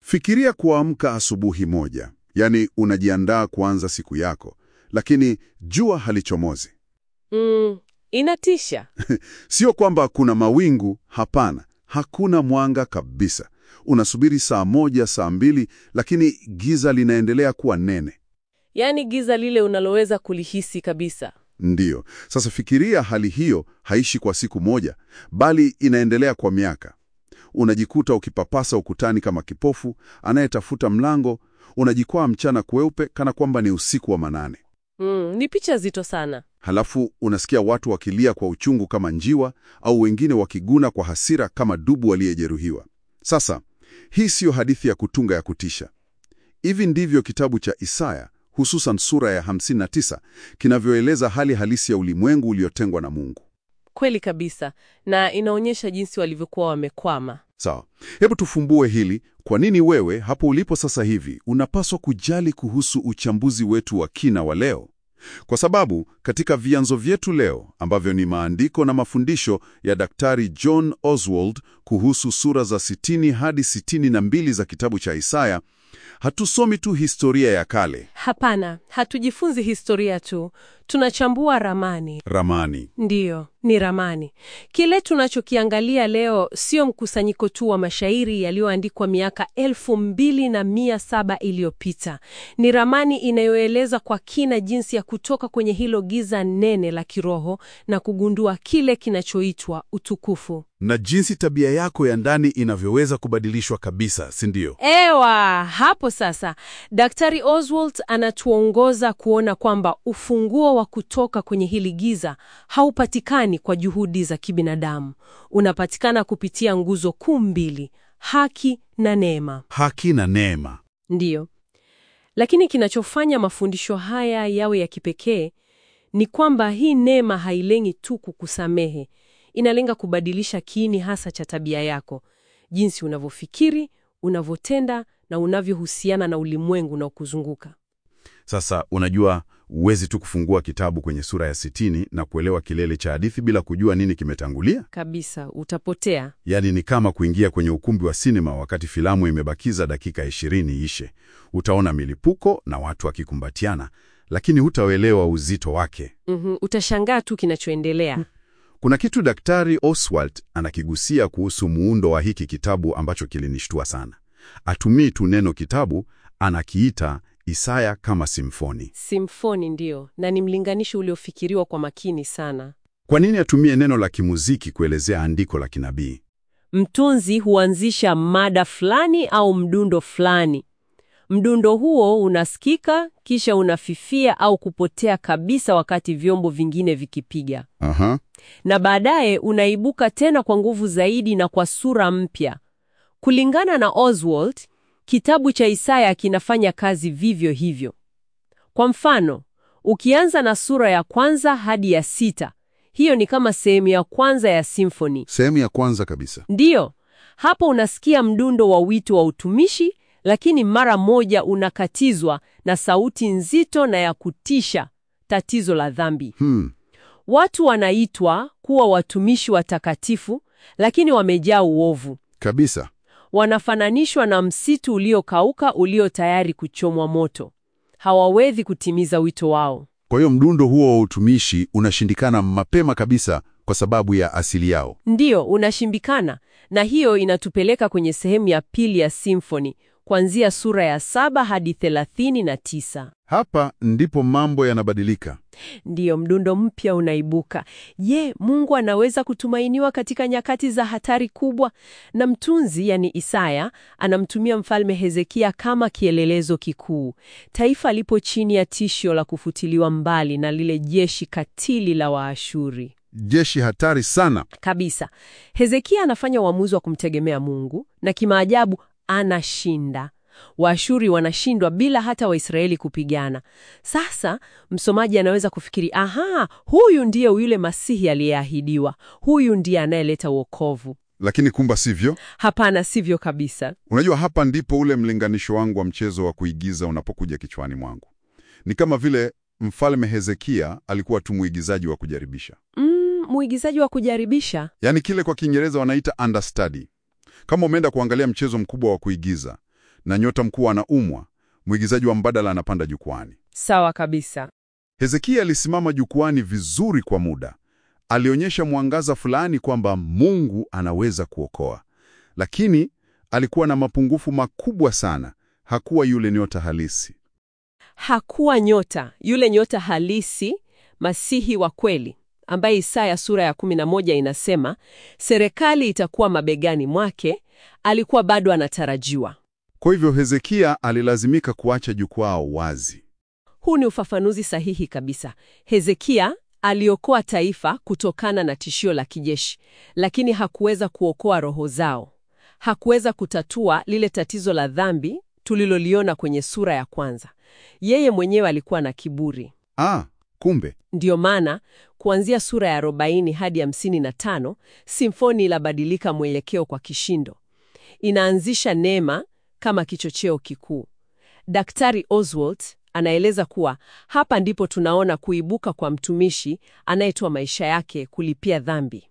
Fikiria kuamka asubuhi moja, yaani unajiandaa kuanza siku yako, lakini jua halichomozi. Mm, inatisha. Sio kwamba kuna mawingu, hapana, hakuna mwanga kabisa. Unasubiri saa moja, saa mbili, lakini giza linaendelea kuwa nene. Yaani giza lile unaloweza kulihisi kabisa. Ndiyo. Sasa fikiria hali hiyo haishi kwa siku moja, bali inaendelea kwa miaka. Unajikuta ukipapasa ukutani kama kipofu anayetafuta mlango, unajikwaa mchana kweupe kana kwamba ni usiku wa manane. Mm, ni picha zito sana. Halafu unasikia watu wakilia kwa uchungu kama njiwa au wengine wakiguna kwa hasira kama dubu aliyejeruhiwa. Sasa, hii siyo hadithi ya kutunga ya kutisha. Hivi ndivyo kitabu cha Isaya, hususan sura ya 59, kinavyoeleza hali halisi ya ulimwengu uliotengwa na Mungu. Kweli kabisa. Na inaonyesha jinsi walivyokuwa wamekwama. Sawa, hebu tufumbue hili. Kwa nini wewe hapo ulipo sasa hivi unapaswa kujali kuhusu uchambuzi wetu wa kina wa leo? Kwa sababu katika vyanzo vyetu leo ambavyo ni maandiko na mafundisho ya Daktari John Oswald kuhusu sura za 60 hadi 62 za kitabu cha Isaya, hatusomi tu historia ya kale, Hapana, hatujifunzi historia tu, tunachambua ramani. ramani. Ndiyo, ni ramani. Kile tunachokiangalia leo sio mkusanyiko tu wa mashairi yaliyoandikwa miaka elfu mbili na mia saba iliyopita. Ni ramani inayoeleza kwa kina jinsi ya kutoka kwenye hilo giza nene la kiroho na kugundua kile kinachoitwa utukufu. Na jinsi tabia yako ya ndani inavyoweza kubadilishwa kabisa, si ndio? Ewa, hapo sasa Daktari Oswald anatuongoza kuona kwamba ufunguo wa kutoka kwenye hili giza haupatikani kwa juhudi za kibinadamu. Unapatikana kupitia nguzo kuu mbili, haki na neema. Haki na neema. Ndiyo. Lakini kinachofanya mafundisho haya yawe ya kipekee ni kwamba hii neema hailengi tu kukusamehe, inalenga kubadilisha kiini hasa cha tabia yako, jinsi unavyofikiri, unavyotenda na unavyohusiana na ulimwengu unaokuzunguka. Sasa unajua, huwezi tu kufungua kitabu kwenye sura ya sitini na kuelewa kilele cha hadithi bila kujua nini kimetangulia. Kabisa, utapotea. Yaani ni kama kuingia kwenye ukumbi wa sinema wakati filamu imebakiza dakika ishirini ishe. Utaona milipuko na watu wakikumbatiana, lakini hutaelewa uzito wake. Mhm, utashangaa tu kinachoendelea. Kuna kitu Daktari Oswald anakigusia kuhusu muundo wa hiki kitabu ambacho kilinishtua sana. Atumii tu neno kitabu, anakiita Isaya kama simfoni. Simfoni ndiyo, na ni mlinganisho uliofikiriwa kwa makini sana. Kwa nini atumie neno la kimuziki kuelezea andiko la kinabii? Mtunzi huanzisha mada fulani au mdundo fulani. Mdundo huo unasikika kisha unafifia au kupotea kabisa wakati vyombo vingine vikipiga, Aha. na baadaye unaibuka tena kwa nguvu zaidi na kwa sura mpya. Kulingana na Oswald, kitabu cha Isaya kinafanya kazi vivyo hivyo. Kwa mfano, ukianza na sura ya kwanza hadi ya sita, hiyo ni kama sehemu ya kwanza ya simfoni. Sehemu ya kwanza kabisa. Ndiyo, hapo unasikia mdundo wa wito wa utumishi, lakini mara moja unakatizwa na sauti nzito na ya kutisha, tatizo la dhambi. Hmm. Watu wanaitwa kuwa watumishi watakatifu, lakini wamejaa uovu. Kabisa. Wanafananishwa na msitu uliokauka ulio tayari kuchomwa moto. Hawawezi kutimiza wito wao. Kwa hiyo mdundo huo wa utumishi unashindikana mapema kabisa kwa sababu ya asili yao. Ndiyo, unashimbikana. Na hiyo inatupeleka kwenye sehemu ya pili ya simfoni, kuanzia sura ya saba hadi thelathini na tisa. Hapa ndipo mambo yanabadilika. Ndiyo, mdundo mpya unaibuka. Je, Mungu anaweza kutumainiwa katika nyakati za hatari kubwa? Na mtunzi, yani Isaya, anamtumia mfalme Hezekia kama kielelezo kikuu. Taifa lipo chini ya tishio la kufutiliwa mbali na lile jeshi katili la Waashuri. Jeshi hatari sana. Kabisa. Hezekia anafanya uamuzi wa kumtegemea Mungu na kimaajabu anashinda. Waashuri wanashindwa bila hata Waisraeli kupigana. Sasa msomaji anaweza kufikiri, aha, huyu ndiye yule Masihi aliyeahidiwa, huyu ndiye anayeleta wokovu. Lakini kumba sivyo. Hapana, sivyo kabisa. Unajua, hapa ndipo ule mlinganisho wangu wa mchezo wa kuigiza unapokuja kichwani mwangu. Ni kama vile mfalme Hezekia alikuwa tu mwigizaji wa kujaribisha, Mm, mwigizaji wa kujaribisha. yaani kile kwa Kiingereza wanaita understudy. Kama umeenda kuangalia mchezo mkubwa wa kuigiza na nyota mkuu anaumwa, mwigizaji wa mbadala anapanda jukwani. Sawa kabisa. Hezekia alisimama jukwani vizuri kwa muda. Alionyesha mwangaza fulani kwamba Mungu anaweza kuokoa, lakini alikuwa na mapungufu makubwa sana. Hakuwa yule nyota halisi. Hakuwa nyota, yule nyota halisi, Masihi wa kweli, ambaye Isaya sura ya 11 inasema serikali itakuwa mabegani mwake. Alikuwa bado anatarajiwa. Kwa hivyo Hezekia alilazimika kuacha jukwaa wazi. Huu ni ufafanuzi sahihi kabisa. Hezekia aliokoa taifa kutokana na tishio la kijeshi, lakini hakuweza kuokoa roho zao. Hakuweza kutatua lile tatizo la dhambi tuliloliona kwenye sura ya kwanza. Yeye mwenyewe alikuwa na kiburi. Ah, kumbe Ndiyo maana kuanzia sura ya 40 hadi 55 simfoni inabadilika mwelekeo kwa kishindo. Inaanzisha neema kama kichocheo kikuu. Daktari Oswald anaeleza kuwa hapa ndipo tunaona kuibuka kwa mtumishi anayetoa maisha yake kulipia dhambi.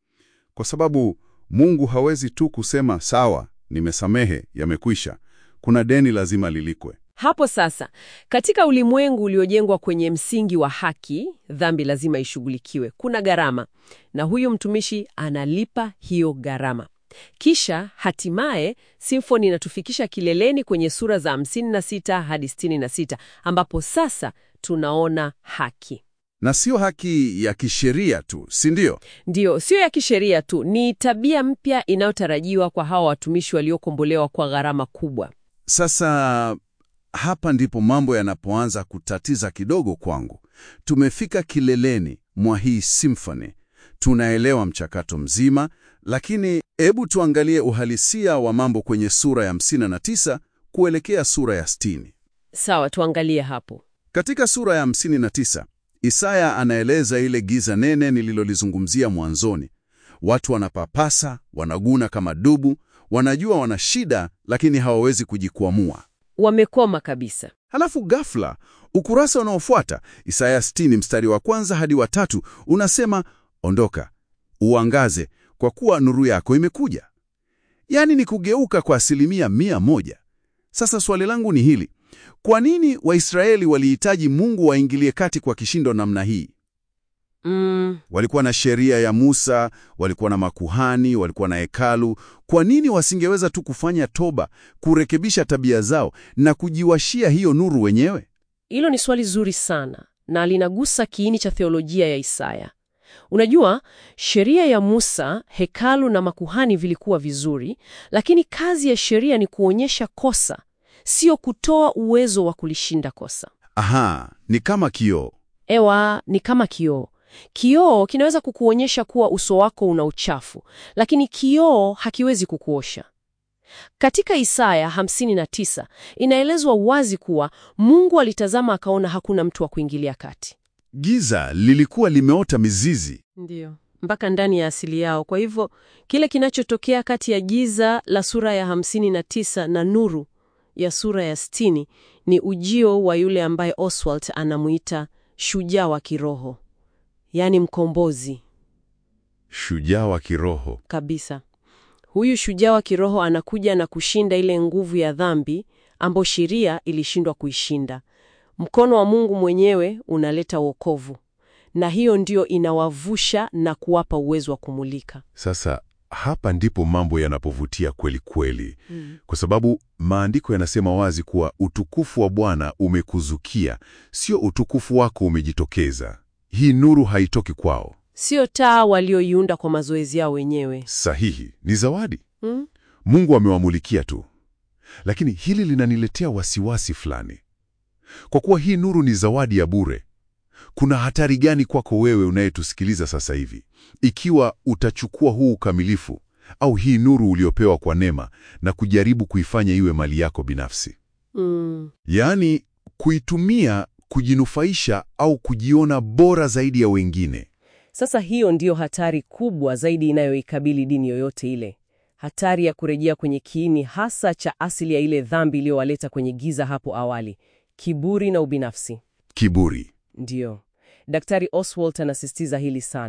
kwa sababu Mungu hawezi tu kusema sawa, nimesamehe, yamekwisha. Kuna deni lazima lilikwe. Hapo sasa, katika ulimwengu uliojengwa kwenye msingi wa haki, dhambi lazima ishughulikiwe. Kuna gharama, na huyu mtumishi analipa hiyo gharama. Kisha hatimaye simfoni inatufikisha kileleni kwenye sura za 56 hadi 66 ambapo sasa tunaona haki. Na sio haki ya kisheria tu, si ndio? Ndiyo, sio ya kisheria tu, ni tabia mpya inayotarajiwa kwa hawa watumishi waliokombolewa kwa gharama kubwa. Sasa hapa ndipo mambo yanapoanza kutatiza kidogo kwangu. Tumefika kileleni mwa hii symphony, tunaelewa mchakato mzima, lakini hebu tuangalie uhalisia wa mambo kwenye sura ya 59 kuelekea sura ya 60. Sawa, tuangalie hapo. Katika sura ya 59 Isaya anaeleza ile giza nene nililolizungumzia mwanzoni. Watu wanapapasa, wanaguna kama dubu, wanajua wana shida, lakini hawawezi kujikwamua. Wamekoma kabisa. Halafu ghafla, ukurasa unaofuata Isaya 60 mstari wa kwanza hadi wa tatu unasema, ondoka uangaze, kwa kuwa nuru yako imekuja. Yaani ni kugeuka kwa asilimia mia moja. Sasa swali langu ni hili: kwa nini Waisraeli walihitaji Mungu waingilie kati kwa kishindo namna hii? Mm, Walikuwa na sheria ya Musa, walikuwa na makuhani, walikuwa na hekalu. Kwa nini wasingeweza tu kufanya toba, kurekebisha tabia zao na kujiwashia hiyo nuru wenyewe? hilo ni swali zuri sana na linagusa kiini cha theolojia ya Isaya. Unajua, sheria ya Musa, hekalu na makuhani vilikuwa vizuri, lakini kazi ya sheria ni kuonyesha kosa, sio kutoa uwezo wa kulishinda kosa. Aha, ni kama kioo. Ewa, ni kama kioo. Kioo kinaweza kukuonyesha kuwa uso wako una uchafu, lakini kioo hakiwezi kukuosha. Katika Isaya 59 inaelezwa wazi kuwa Mungu alitazama akaona hakuna mtu wa kuingilia kati. Giza lilikuwa limeota mizizi. Ndiyo, mpaka ndani ya asili yao. Kwa hivyo kile kinachotokea kati ya giza la sura ya 59 na nuru ya sura ya 60 ni ujio wa yule ambaye Oswald anamuita shujaa wa kiroho, yaani mkombozi Shujaa wa kiroho. kabisa. Huyu shujaa wa kiroho anakuja na kushinda ile nguvu ya dhambi ambayo sheria ilishindwa kuishinda. Mkono wa Mungu mwenyewe unaleta wokovu, na hiyo ndio inawavusha na kuwapa uwezo wa kumulika. Sasa hapa ndipo mambo yanapovutia kweli kweli, kwa sababu maandiko yanasema wazi kuwa utukufu wa Bwana umekuzukia, sio utukufu wako umejitokeza. Hii nuru haitoki kwao. Sio taa walioiunda kwa mazoezi yao wenyewe. Sahihi, ni zawadi. Mm? Mungu amewamulikia tu. Lakini hili linaniletea wasiwasi fulani. Kwa kuwa hii nuru ni zawadi ya bure, kuna hatari gani kwako wewe unayetusikiliza sasa hivi ikiwa utachukua huu ukamilifu au hii nuru uliopewa kwa neema na kujaribu kuifanya iwe mali yako binafsi? Mm. Yaani kuitumia kujinufaisha au kujiona bora zaidi ya wengine. Sasa hiyo ndiyo hatari kubwa zaidi inayoikabili dini yoyote ile, hatari ya kurejea kwenye kiini hasa cha asili ya ile dhambi iliyowaleta kwenye giza hapo awali, kiburi na ubinafsi. Kiburi. Ndiyo, Daktari Oswald anasisitiza hili sana.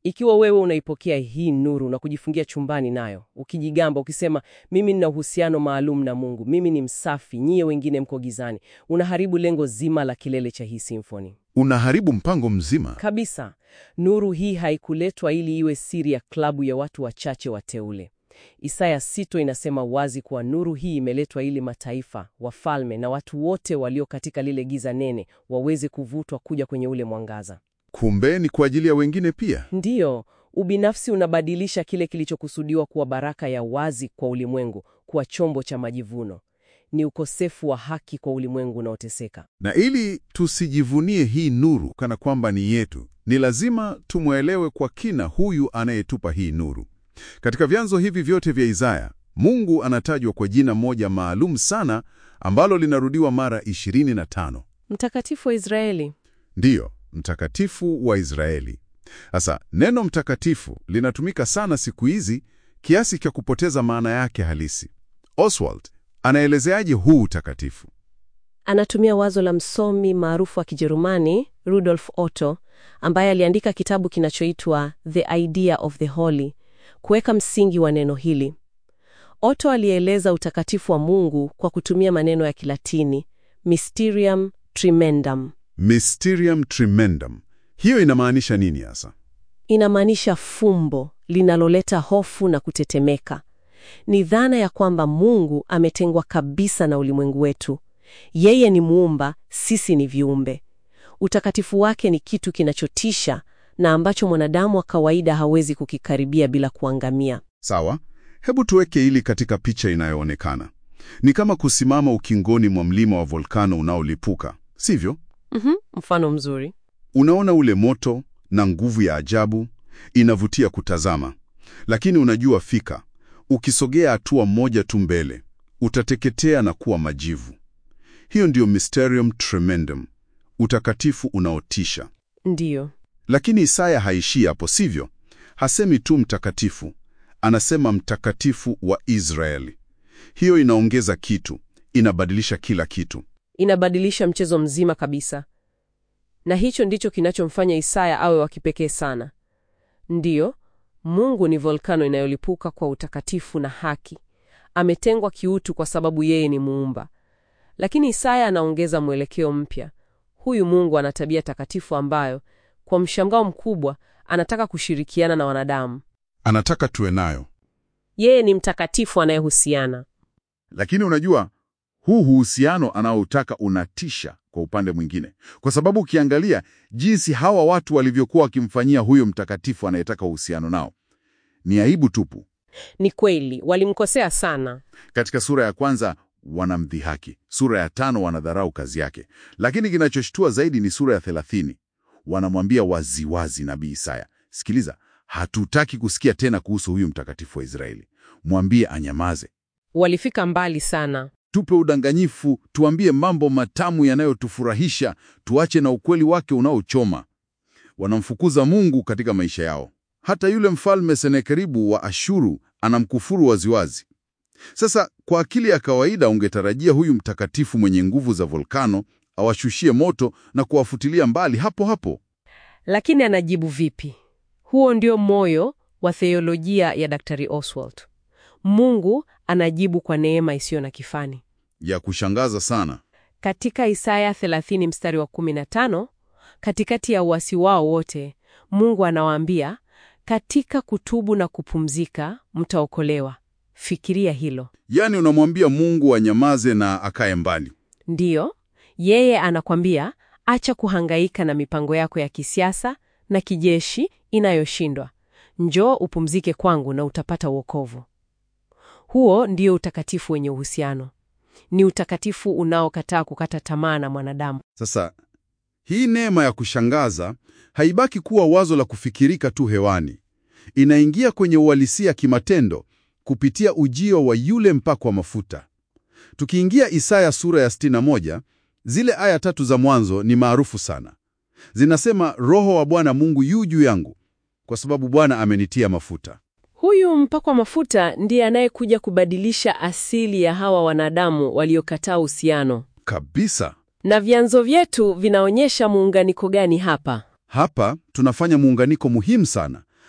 Ikiwa wewe unaipokea hii nuru na kujifungia chumbani nayo, ukijigamba ukisema, mimi nina uhusiano maalum na Mungu, mimi ni msafi, nyie wengine mko gizani, unaharibu lengo zima la kilele cha hii simfoni Unaharibu mpango mzima. kabisa. Nuru hii haikuletwa ili iwe siri ya klabu ya watu wachache wateule. Isaya sito inasema wazi kuwa nuru hii imeletwa ili mataifa, wafalme na watu wote walio katika lile giza nene waweze kuvutwa kuja kwenye ule mwangaza. Kumbe ni kwa ajili ya wengine pia. Ndiyo, ubinafsi unabadilisha kile kilichokusudiwa kuwa baraka ya wazi kwa ulimwengu kuwa chombo cha majivuno. Ni ukosefu wa haki kwa ulimwengu unaoteseka. Na ili tusijivunie hii nuru kana kwamba ni yetu, ni lazima tumwelewe kwa kina huyu anayetupa hii nuru. Katika vyanzo hivi vyote vya Isaya, Mungu anatajwa kwa jina moja maalum sana ambalo linarudiwa mara 25. Mtakatifu wa Israeli. Ndiyo, mtakatifu wa Israeli. Sasa neno mtakatifu linatumika sana siku hizi kiasi cha kupoteza maana yake halisi. Oswald anaelezeaje huu utakatifu? Anatumia wazo la msomi maarufu wa Kijerumani Rudolf Otto ambaye aliandika kitabu kinachoitwa The Idea of the Holy kuweka msingi wa neno hili. Otto alieleza utakatifu wa Mungu kwa kutumia maneno ya Kilatini Mysterium Tremendum. Mysterium tremendum. Hiyo inamaanisha nini hasa? Inamaanisha fumbo linaloleta hofu na kutetemeka. Ni dhana ya kwamba Mungu ametengwa kabisa na ulimwengu wetu. Yeye ni muumba, sisi ni viumbe. Utakatifu wake ni kitu kinachotisha na ambacho mwanadamu wa kawaida hawezi kukikaribia bila kuangamia. Sawa, hebu tuweke hili katika picha inayoonekana. Ni kama kusimama ukingoni mwa mlima wa volkano unaolipuka, sivyo? Mhm, mfano mzuri. Unaona ule moto na nguvu ya ajabu, inavutia kutazama. Lakini unajua fika, ukisogea hatua moja tu mbele, utateketea na kuwa majivu. Hiyo ndiyo Mysterium Tremendum, utakatifu unaotisha. Ndiyo. Lakini Isaya haishii hapo, sivyo? Hasemi tu mtakatifu, anasema mtakatifu wa Israeli. Hiyo inaongeza kitu, inabadilisha kila kitu. Inabadilisha mchezo mzima kabisa. Na hicho ndicho kinachomfanya Isaya awe wa kipekee sana. Ndiyo, Mungu ni volkano inayolipuka kwa utakatifu na haki. Ametengwa kiutu kwa sababu yeye ni muumba. Lakini Isaya anaongeza mwelekeo mpya. Huyu Mungu ana tabia takatifu ambayo, kwa mshangao mkubwa, anataka kushirikiana na wanadamu. Anataka tuwe nayo. Yeye ni mtakatifu anayehusiana. Lakini unajua, huu uhusiano anaoutaka unatisha kwa upande mwingine, kwa sababu ukiangalia jinsi hawa watu walivyokuwa wakimfanyia huyo mtakatifu anayetaka uhusiano nao, ni aibu tupu. Ni kweli, walimkosea sana. Katika sura ya kwanza wanamdhihaki, sura ya tano wanadharau kazi yake, lakini kinachoshtua zaidi ni sura ya thelathini. Wanamwambia waziwazi nabii Isaya, sikiliza, hatutaki kusikia tena kuhusu huyu mtakatifu wa Israeli, mwambie anyamaze, Walifika mbali sana. tupe udanganyifu, tuambie mambo matamu yanayotufurahisha, tuache na ukweli wake unaochoma. Wanamfukuza Mungu katika maisha yao. Hata yule mfalme Senakeribu wa Ashuru anamkufuru waziwazi. Sasa kwa akili ya kawaida ungetarajia huyu mtakatifu mwenye nguvu za volkano awashushie moto na kuwafutilia mbali hapo hapo. Lakini anajibu vipi? Huo ndio moyo wa theolojia ya Daktari Oswald. Mungu anajibu kwa neema isiyo na kifani. Ya kushangaza sana. Katika Isaya 30 mstari wa 15, katikati ya uasi wao wote, Mungu anawaambia, katika kutubu na kupumzika mtaokolewa. Fikiria hilo. Yaani unamwambia Mungu anyamaze na akae mbali. Ndiyo, yeye anakwambia acha kuhangaika na mipango yako ya kisiasa na kijeshi inayoshindwa. Njoo upumzike kwangu na utapata wokovu. Huo ndio utakatifu wenye uhusiano. Ni utakatifu unaokataa kukata tamaa na mwanadamu. Sasa hii neema ya kushangaza haibaki kuwa wazo la kufikirika tu hewani. Inaingia kwenye uhalisia kimatendo kupitia ujio wa yule mpakwa mafuta. Tukiingia Isaya sura ya 61, zile aya tatu za mwanzo ni maarufu sana. Zinasema, Roho wa Bwana Mungu yu juu yangu, kwa sababu Bwana amenitia mafuta. Huyu mpakwa mafuta ndiye anayekuja kubadilisha asili ya hawa wanadamu waliokataa uhusiano. Kabisa. Na vyanzo vyetu vinaonyesha muunganiko gani hapa? Hapa tunafanya muunganiko muhimu sana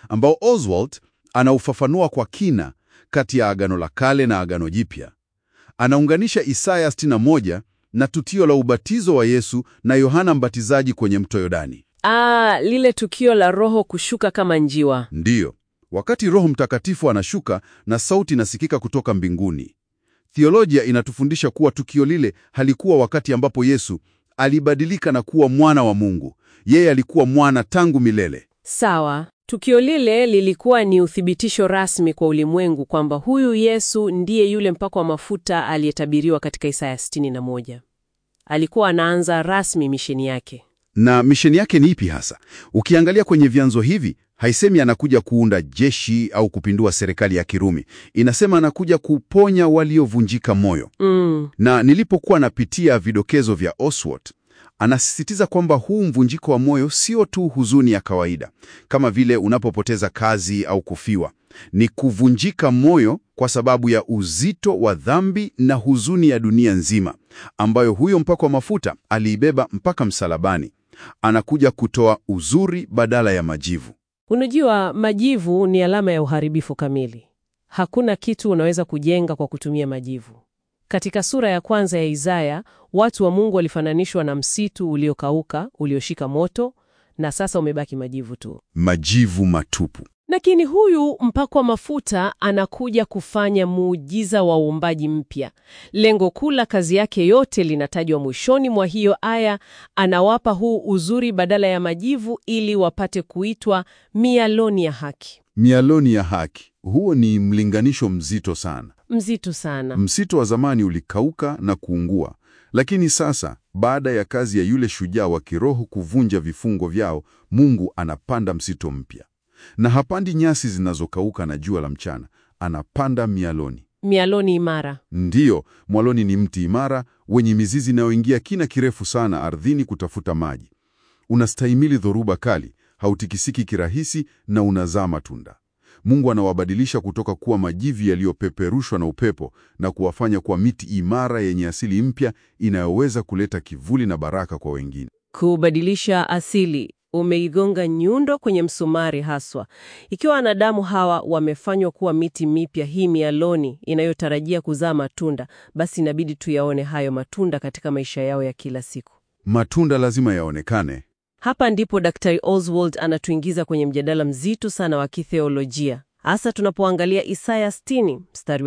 ambao Oswald anaufafanua kwa kina kati ya Agano la Kale na Agano Jipya. Anaunganisha Isaya 61 na tukio la ubatizo wa Yesu na Yohana Mbatizaji kwenye mto Yordani. Ah, lile tukio la Roho kushuka kama njiwa. Ndiyo, wakati Roho Mtakatifu anashuka na sauti inasikika kutoka mbinguni. Theolojia inatufundisha kuwa tukio lile halikuwa wakati ambapo Yesu alibadilika na kuwa mwana wa Mungu. Yeye alikuwa mwana tangu milele. Sawa. Tukio lile lilikuwa ni uthibitisho rasmi kwa ulimwengu kwamba huyu Yesu ndiye yule mpako wa mafuta aliyetabiriwa katika Isaya 61. Alikuwa anaanza rasmi misheni yake. Na misheni yake ni ipi hasa? Ukiangalia kwenye vyanzo hivi, haisemi anakuja kuunda jeshi au kupindua serikali ya Kirumi. Inasema anakuja kuponya waliovunjika moyo. Mm. Na nilipokuwa napitia vidokezo vya Oswald, anasisitiza kwamba huu mvunjiko wa moyo sio tu huzuni ya kawaida kama vile unapopoteza kazi au kufiwa. Ni kuvunjika moyo kwa sababu ya uzito wa dhambi na huzuni ya dunia nzima ambayo huyo mpako wa mafuta aliibeba mpaka msalabani. Anakuja kutoa uzuri badala ya majivu. Unajua, majivu ni alama ya uharibifu kamili. Hakuna kitu unaweza kujenga kwa kutumia majivu. Katika sura ya kwanza ya Isaya, watu wa Mungu walifananishwa na msitu uliokauka, ulioshika moto, na sasa umebaki majivu tu. Majivu matupu. Lakini huyu mpako wa mafuta anakuja kufanya muujiza wa uumbaji mpya. Lengo kuu la kazi yake yote linatajwa mwishoni mwa hiyo aya. Anawapa huu uzuri badala ya majivu, ili wapate kuitwa mialoni ya haki. Mialoni ya haki. Huo ni mlinganisho mzito sana. Mzito sana. Msitu wa zamani ulikauka na kuungua, lakini sasa, baada ya kazi ya yule shujaa wa kiroho kuvunja vifungo vyao, Mungu anapanda msitu mpya, na hapandi nyasi zinazokauka na jua la mchana, anapanda mialoni. Mialoni imara. Ndiyo, mwaloni ni mti imara wenye mizizi inayoingia kina kirefu sana ardhini kutafuta maji. Unastahimili dhoruba kali, hautikisiki kirahisi na unazaa matunda. Mungu anawabadilisha kutoka kuwa majivu yaliyopeperushwa na upepo na kuwafanya kuwa miti imara yenye asili mpya inayoweza kuleta kivuli na baraka kwa wengine. Kubadilisha asili. Umeigonga nyundo kwenye msumari haswa. Ikiwa wanadamu hawa wamefanywa kuwa miti mipya, hii mialoni inayotarajia kuzaa matunda, basi inabidi tuyaone hayo matunda katika maisha yao ya kila siku. Matunda lazima yaonekane. Hapa ndipo Daktari Oswald anatuingiza kwenye mjadala mzito sana wa kitheolojia, hasa tunapoangalia Isaya 60 mstari wa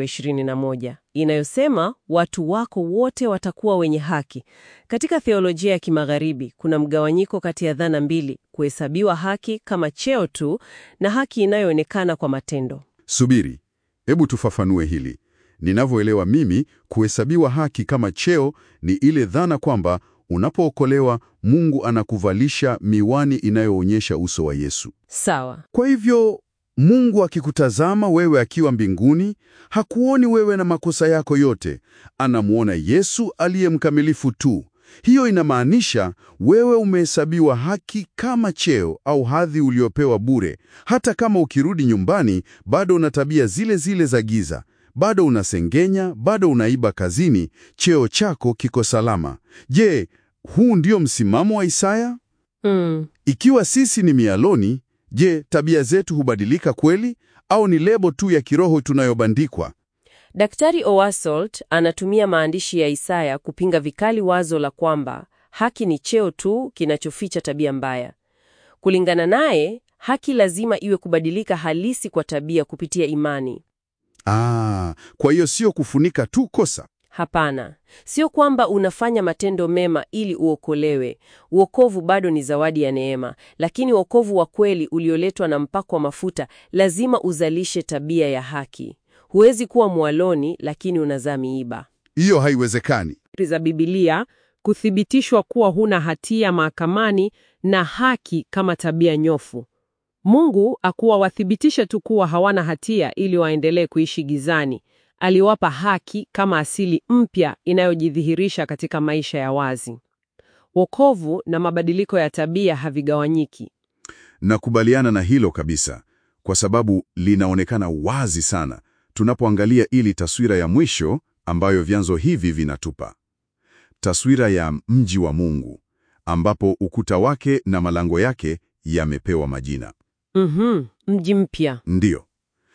21 inayosema watu wako wote watakuwa wenye haki. Katika theolojia ya kimagharibi kuna mgawanyiko kati ya dhana mbili: kuhesabiwa haki kama cheo tu na haki inayoonekana kwa matendo. Subiri, hebu tufafanue hili. Ninavyoelewa mimi, kuhesabiwa haki kama cheo ni ile dhana kwamba unapookolewa Mungu anakuvalisha miwani inayoonyesha uso wa Yesu. Sawa. Kwa hivyo Mungu akikutazama wewe akiwa mbinguni, hakuoni wewe na makosa yako yote, anamwona Yesu aliye mkamilifu tu. Hiyo inamaanisha wewe umehesabiwa haki kama cheo au hadhi uliopewa bure. Hata kama ukirudi nyumbani, bado una tabia zile zile za giza, bado unasengenya, bado unaiba kazini, cheo chako kiko salama. Je, huu ndio msimamo wa Isaya? Mm. Ikiwa sisi ni mialoni, je, tabia zetu hubadilika kweli au ni lebo tu ya kiroho tunayobandikwa? Daktari Owasolt anatumia maandishi ya Isaya kupinga vikali wazo la kwamba haki ni cheo tu kinachoficha tabia mbaya. Kulingana naye, haki lazima iwe kubadilika halisi kwa tabia kupitia imani. Ah, kwa hiyo sio kufunika tu kosa. Hapana, sio kwamba unafanya matendo mema ili uokolewe. Uokovu bado ni zawadi ya neema, lakini wokovu wa kweli ulioletwa na mpako wa mafuta lazima uzalishe tabia ya haki. Huwezi kuwa mwaloni lakini unazaa miiba. Hiyo haiwezekani. za Biblia kuthibitishwa kuwa huna hatia mahakamani na haki kama tabia nyofu. Mungu akuwa wathibitishe tu kuwa hawana hatia ili waendelee kuishi gizani. Aliwapa haki kama asili mpya inayojidhihirisha katika maisha ya wazi. Wokovu na mabadiliko ya tabia havigawanyiki. Nakubaliana na hilo kabisa, kwa sababu linaonekana wazi sana tunapoangalia ili taswira ya mwisho ambayo vyanzo hivi vinatupa, taswira ya mji wa Mungu ambapo ukuta wake na malango yake yamepewa majina. Mhm, mji mpya. Ndiyo.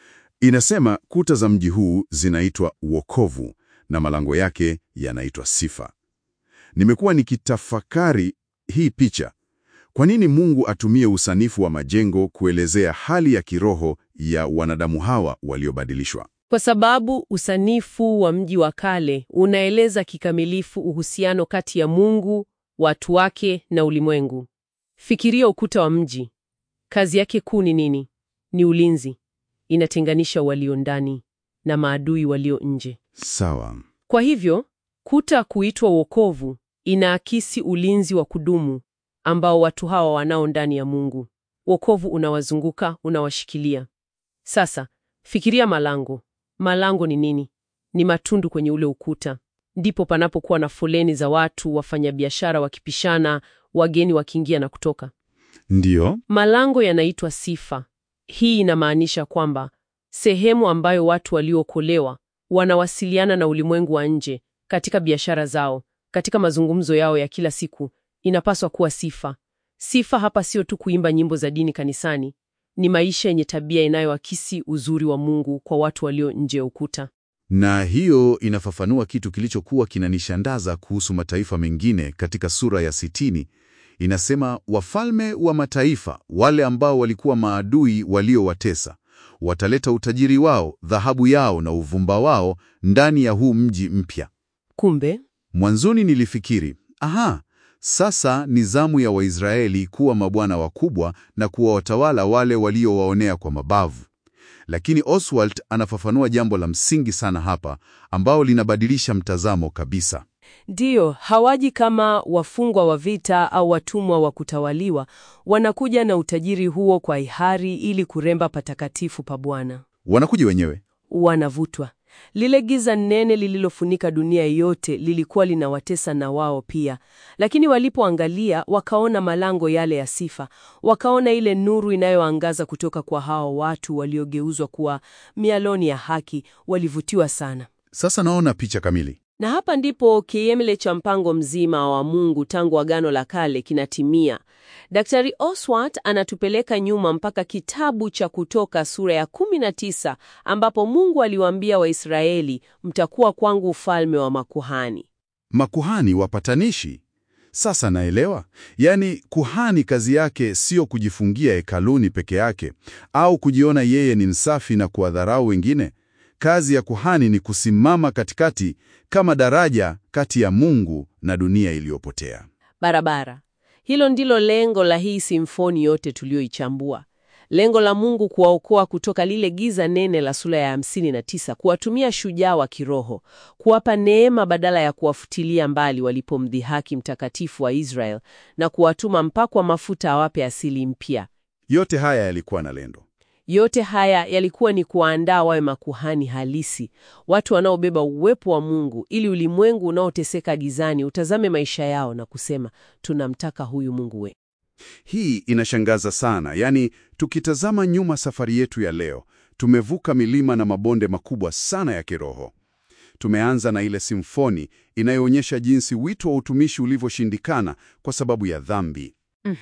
Inasema kuta za mji huu zinaitwa wokovu na malango yake yanaitwa sifa. Nimekuwa nikitafakari hii picha. Kwa nini Mungu atumie usanifu wa majengo kuelezea hali ya kiroho ya wanadamu hawa waliobadilishwa? Kwa sababu usanifu wa mji wa kale unaeleza kikamilifu uhusiano kati ya Mungu, watu wake na ulimwengu. Fikiria ukuta wa mji. Kazi yake kuu ni nini? Ni ulinzi. Inatenganisha walio ndani na maadui walio nje. Sawa. Kwa hivyo, kuta kuitwa wokovu inaakisi ulinzi wa kudumu ambao watu hawa wanao ndani ya Mungu. Wokovu unawazunguka, unawashikilia. Sasa, fikiria malango. Malango ni nini? Ni matundu kwenye ule ukuta. Ndipo panapokuwa na foleni za watu, wafanyabiashara wakipishana, wageni wakiingia na kutoka. Ndiyo. Malango yanaitwa sifa. Hii inamaanisha kwamba sehemu ambayo watu waliookolewa wanawasiliana na ulimwengu wa nje katika biashara zao, katika mazungumzo yao ya kila siku, inapaswa kuwa sifa. Sifa hapa sio tu kuimba nyimbo za dini kanisani, ni maisha yenye tabia inayoakisi uzuri wa Mungu kwa watu walio nje ya ukuta. Na hiyo inafafanua kitu kilichokuwa kinanishangaza kuhusu mataifa mengine katika sura ya sitini. Inasema wafalme wa mataifa wale ambao walikuwa maadui waliowatesa wataleta utajiri wao, dhahabu yao na uvumba wao ndani ya huu mji mpya. Kumbe Mwanzoni nilifikiri, aha, sasa ni zamu ya Waisraeli kuwa mabwana wakubwa na kuwa watawala wale waliowaonea kwa mabavu. Lakini Oswald anafafanua jambo la msingi sana hapa ambao linabadilisha mtazamo kabisa. Ndiyo, hawaji kama wafungwa wa vita au watumwa wa kutawaliwa. Wanakuja na utajiri huo kwa hiari ili kuremba patakatifu pa Bwana. Wanakuja wenyewe. Wanavutwa. Lile giza nene lililofunika dunia yote lilikuwa linawatesa na wao pia, lakini walipoangalia wakaona malango yale ya sifa, wakaona ile nuru inayoangaza kutoka kwa hao watu waliogeuzwa kuwa mialoni ya haki, walivutiwa sana. Sasa naona picha kamili. Na hapa ndipo kiemele cha mpango mzima wa Mungu tangu Agano la Kale kinatimia. Daktari Oswald anatupeleka nyuma mpaka kitabu cha Kutoka sura ya 19 ambapo Mungu aliwaambia Waisraeli, mtakuwa kwangu ufalme wa makuhani. Makuhani wapatanishi. Sasa naelewa. Yaani kuhani kazi yake sio kujifungia hekaluni peke yake au kujiona yeye ni msafi na kuwadharau wengine. Kazi ya kuhani ni kusimama katikati kama daraja kati ya Mungu na dunia iliyopotea. Barabara. Hilo ndilo lengo la hii simfoni yote tuliyoichambua. Lengo la Mungu kuwaokoa kutoka lile giza nene la sura ya 59, kuwatumia shujaa wa kiroho, kuwapa neema badala ya kuwafutilia mbali walipomdhihaki mtakatifu wa Israel na kuwatuma mpakwa mafuta awape asili mpya. Yote haya yalikuwa na lendo. Yote haya yalikuwa ni kuwaandaa wawe makuhani halisi, watu wanaobeba uwepo wa Mungu, ili ulimwengu unaoteseka gizani utazame maisha yao na kusema, tunamtaka huyu Mungu we. Hii inashangaza sana. Yaani, tukitazama nyuma safari yetu ya leo, tumevuka milima na mabonde makubwa sana ya kiroho. Tumeanza na ile simfoni inayoonyesha jinsi wito wa utumishi ulivyoshindikana kwa sababu ya dhambi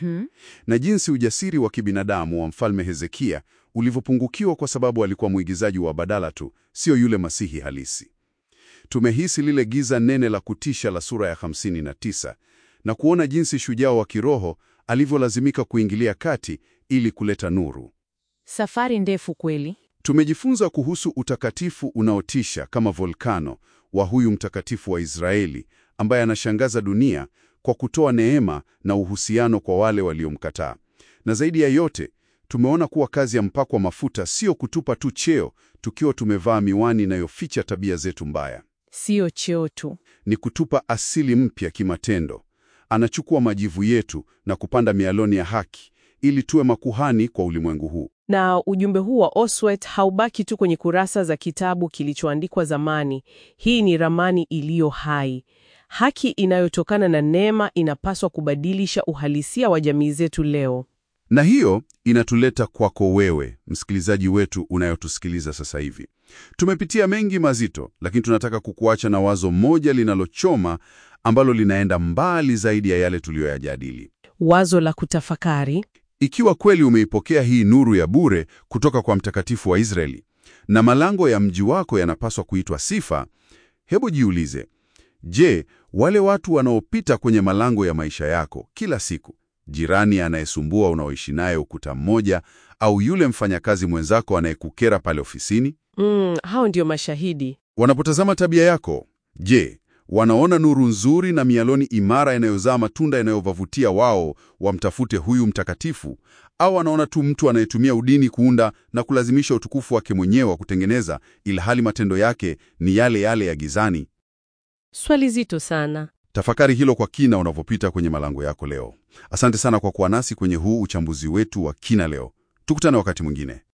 na jinsi ujasiri wa kibinadamu wa mfalme Hezekia ulivyopungukiwa kwa sababu alikuwa mwigizaji wa badala tu, sio yule masihi halisi. Tumehisi lile giza nene la kutisha la sura ya 59 na kuona jinsi shujaa wa kiroho alivyolazimika kuingilia kati ili kuleta nuru. Safari ndefu kweli. Tumejifunza kuhusu utakatifu unaotisha kama volkano wa huyu mtakatifu wa Israeli ambaye anashangaza dunia kwa kutoa neema na uhusiano kwa wale waliomkataa. Na zaidi ya yote, tumeona kuwa kazi ya mpakwa mafuta sio kutupa tu cheo tukiwa tumevaa miwani inayoficha tabia zetu mbaya. Sio cheo tu. Ni kutupa asili mpya kimatendo. Anachukua majivu yetu na kupanda mialoni ya haki ili tuwe makuhani kwa ulimwengu huu. Na ujumbe huu wa Oswald haubaki tu kwenye kurasa za kitabu kilichoandikwa zamani. Hii ni ramani iliyo hai. Haki inayotokana na neema inapaswa kubadilisha uhalisia wa jamii zetu leo. Na hiyo inatuleta kwako wewe, msikilizaji wetu unayotusikiliza sasa hivi. Tumepitia mengi mazito, lakini tunataka kukuacha na wazo moja linalochoma ambalo linaenda mbali zaidi ya yale tuliyoyajadili. Wazo la kutafakari. Ikiwa kweli umeipokea hii nuru ya bure kutoka kwa mtakatifu wa Israeli na malango ya mji wako yanapaswa kuitwa sifa, hebu jiulize, je, wale watu wanaopita kwenye malango ya maisha yako kila siku, jirani anayesumbua unaoishi naye ukuta mmoja, au yule mfanyakazi mwenzako anayekukera pale ofisini, Mm, hao ndio mashahidi. wanapotazama tabia yako, je, wanaona nuru nzuri na mialoni imara inayozaa matunda yanayowavutia wao wamtafute huyu mtakatifu, au wanaona tu mtu anayetumia udini kuunda na kulazimisha utukufu wake mwenyewe wa kutengeneza, ilhali matendo yake ni yale yale ya gizani? Swali zito sana. Tafakari hilo kwa kina unavyopita kwenye malango yako leo. Asante sana kwa kuwa nasi kwenye huu uchambuzi wetu wa kina leo. Tukutane wakati mwingine.